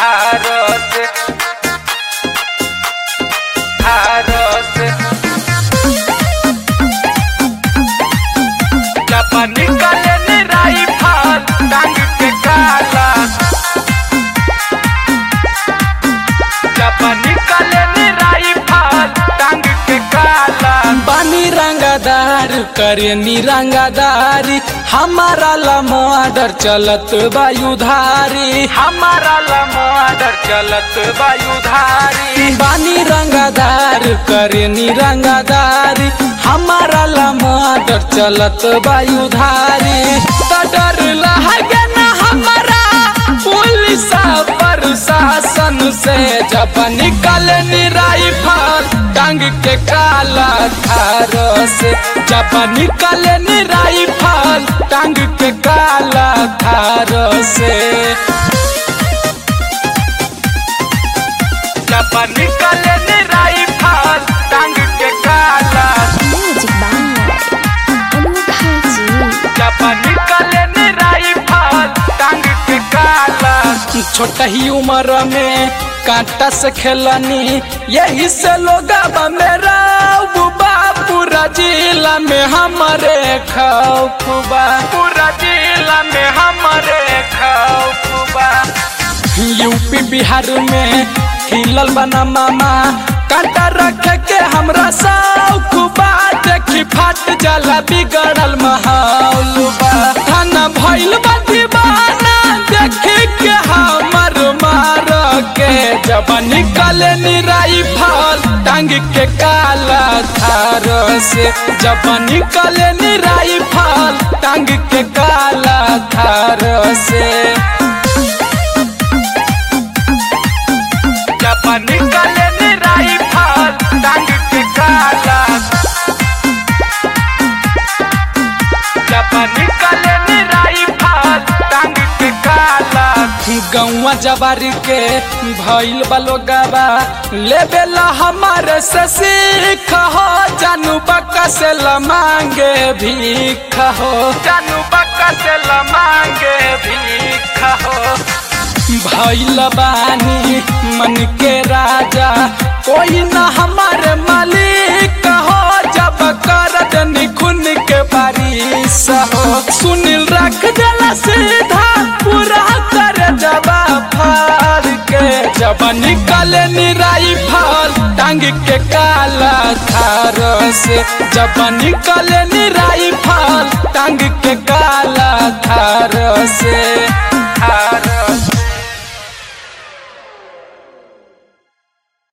थारो से थारो से जब निकले निराई फाल टांग के काला जब निकले निराई फाल टांग के काला बानी रंगादार करे निरंगादारी हमारा लमोडर चलत वायुधारी हमारा लमोदर चलत वायुधारी बानी रंगादार करे निरंगादारी हमारा लमोडर चलत वायुधारी त डर लगे ना हमारा पुलिस प्रशासन से जब निकल निराई फल टांग के काला थार से जब निकल निराई फल टांग के काला थार से जब निकले निराई फाल टांग के काला Magic by Anukha Ji. जब निकले निराई फाल टांग के काला छोटा ही उम्र में कांटा से खेलनी यही से लोग मेरा बुबा पूरा जिला में हमारे खौफबा पूरा जिला में हमारे खौफबा यूपी बिहार में हिलल बना मामा कांटा रख के हमरा सौखबा देखी फाट जाला बिगड़ल माहौल बा थाना भइल बा दीवाना देखी के हमर मार के जब निकले निराई फल टांग के काला थार से जब निकले निराई फल टांग के काला थार से जब निकले निराई फाल टांग के काला जब निकले निराई फाल टांग के काला गौवा जवारी के भइल बलोगाबा लेबेला हमारे से सीख हो जानू बक्का से लमांगे भीख हो जानू बक्का से लमांगे भीख हो भइल बानी मन के राजा कोई न हमारे मालिक हो जब कर दनी खून के बारिश हो सुनील रख देला सीधा पूरा कर जबा फार के जब निकले निराई फल टांग के काला थार से जब निकले निराई फल टांग के काला थार से